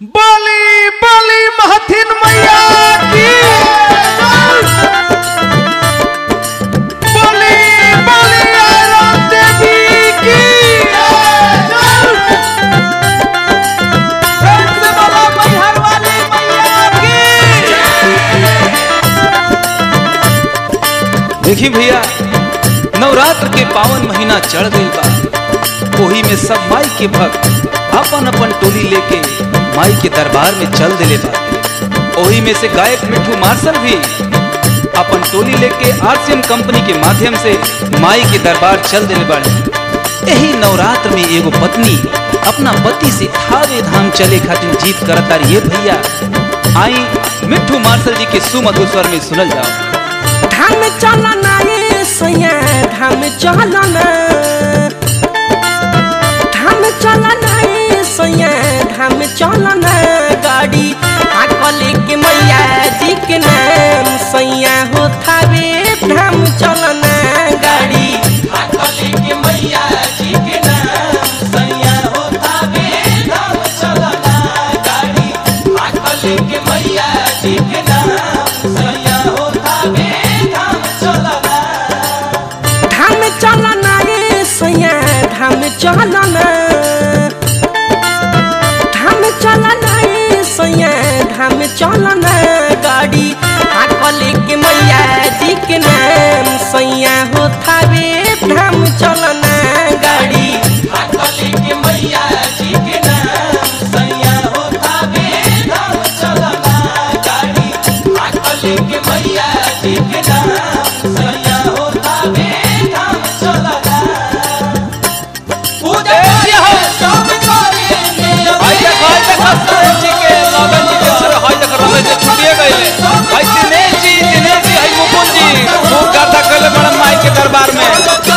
बली बली महथिन मैया की बली बली आयरन देवी की प्रेम से बोलो मैहर वाली मैया की देखी भैया नवरात्र के पावन महीना चढ़ गई बा ओही में सब माई के भक्त अपन अपन टोली लेके माई के दरबार में चल दिले बा ओही में से गायक मिठू मार्शल भी अपन टोली लेके आरसीएम कंपनी के माध्यम से माई के दरबार चल दिले बाड़े यही नवरात्र में एगो पत्नी अपना पति से थावे धाम चले खातिर जीत करता ये भैया आई मिठू मार्शल जी के सुमधुर स्वर में सुनल जाओ धाम चलना ये सैया धाम चलना धाम चलना ये सैया धाम चलना गाड़ी आकल के मैया जी के नाम सैया हो थावे धाम चलना गाड़ी आकल के मैया जी के नाम सैया हो थावे धाम चलना गाड़ी आकल के मैया जी के नाम सैया हो थावे धाम चलना धाम चलना ये सैया धाम चलना धाम चलना ये सैया धाम चलना गाड़ी आकल के मैया जी के नाम सैया हो थावे धाम चलना गाड़ी आकल के मैया जी के नाम सैया हो थावे धाम चलना गाड़ी आकल के मैया जी के नाम सैया हो थावे धाम चलना भाई देख भाई देख सरोज जी के लगन जी के सर भाई देख रमेश जी छुटिए गइले भाई दिनेश जी दिनेश जी भाई मुकुंद जी खूब गाथा कइले बड़न माई के दरबार में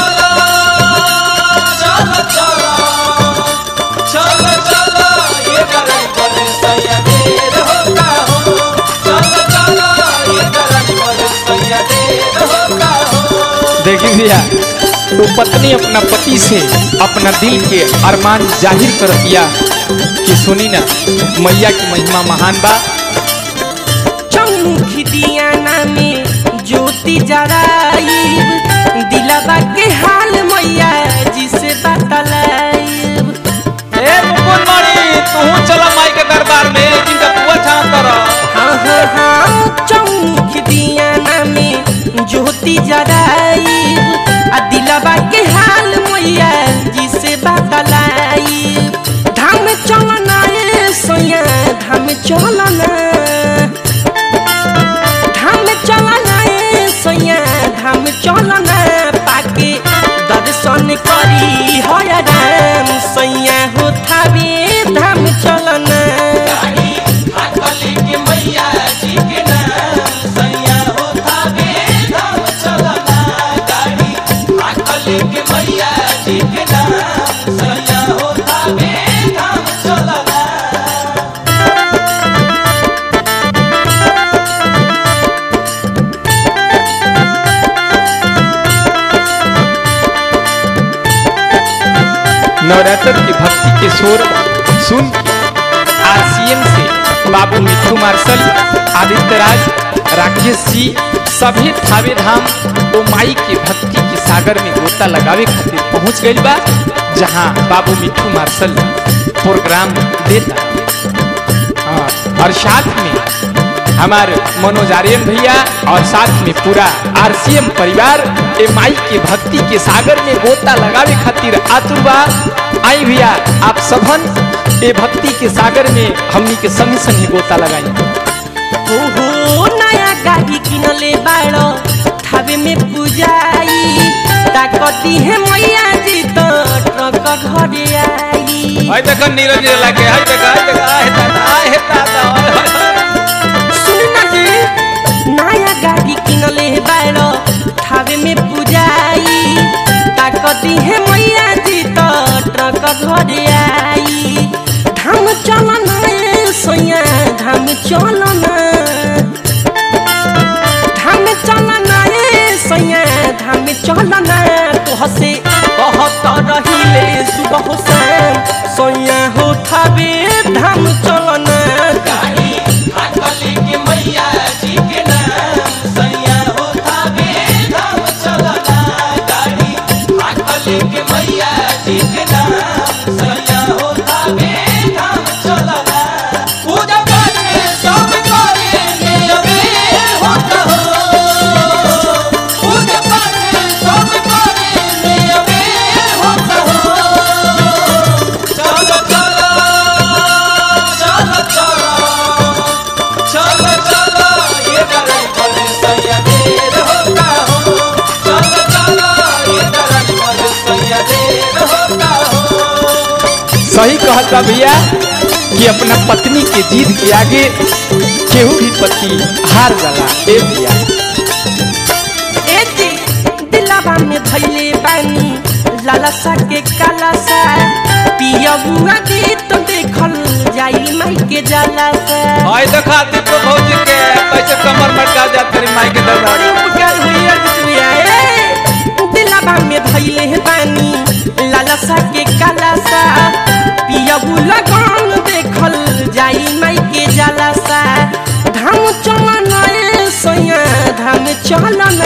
देखी भैया वो पत्नी अपना पति से अपना दिल के अरमान जाहिर कर दिया कि सुनी ना मैया की महिमा महान बा चौमुखी दियाना में ज्योति जराइब दिलवा के हाल मैया जिसे बतलाइब ए मुकुंद मणि तू चला माई के दरबार में जिनका पुआ छान कर हाँ हाँ हाँ चौमुखी दियाना में ज्योति जराइब आ दिलवा के हाल मैया जिसे बतलाइब धाम चलना ए सोया धाम चलना धाम चलना ए सैया धाम चलना पाके दर्शन करी हय राम सैया हो थावे धाम चलना नवरात्र की भक्ति के शोर सुन आरसीएम से बाबू मिठू मार्शल आदित्य राज राकेश जी सभी थावे धाम ओ माई के भक्ति के सागर में गोता लगावे खातिर पहुंच गइल बा जहां बाबू मिठू मार्शल प्रोग्राम देता हाँ, और साथ में हमारे मनोज आर्यन भैया और साथ में पूरा आरसीएम परिवार ए माई के भक्ति के सागर में गोता लगावे खातिर आतुर बा आई भैया आप सबन ए भक्ति के सागर में हमनी के संग संग गोता लगाई हो हो नया गाड़ी किनले बाड़ो थावे में पूजाई ताकती है मैया जी तो ट्रक घरे आई हाय देख नीरज जी लागे हाय देख हाय देख आए दादा आए दादा आए, हाय, हाय। सुन ना जी नया गाड़ी किनले बाड़ो थावे में पूजाई ताकती है मैया जी तो ट्रक घरे आई धाम चलना ए सैया धाम चलना धाम चलना ए सैया धाम चलना तोहसे कहत रहिले सुबह शाम सैया हो थावे धाम चलना कहता भैया कि अपना पत्नी के जीत के आगे केहू भी पति हार जाला ए भैया एती दिलावा में धैले बानी लालसा के कालासा पियबुआ दी तो देखल जाई माई के जालासा आई देखा दीपक भौजी के कैसे कमर मटका जात तेरी माई के दरबार बड़ी उपकार हुई है बिचुया ए दिलावा में धैले बानी लालसा के कालासा पियबु लगन देखल जाई माई के जालासा धाम चलन ए सैया धाम चलन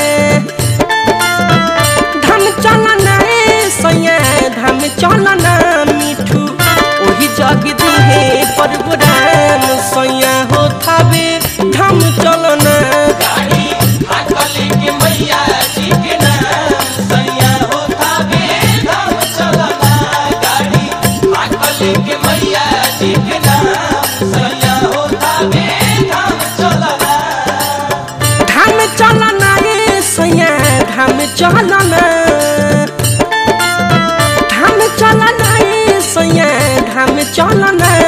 धाम चलन ए सैया धाम चलन मिठू ओही जग दिहे परबुराम सैया हो थावे धाम चलन गाड़ी हाकले के मैया जी के नाम सैया हो थावे धाम चलन गाड़ी हाकले के मैया जी के नाम सैया हो थावे धाम चलन धाम चलन ए सैया धाम चलन धाम चलन ए सैया धाम चलन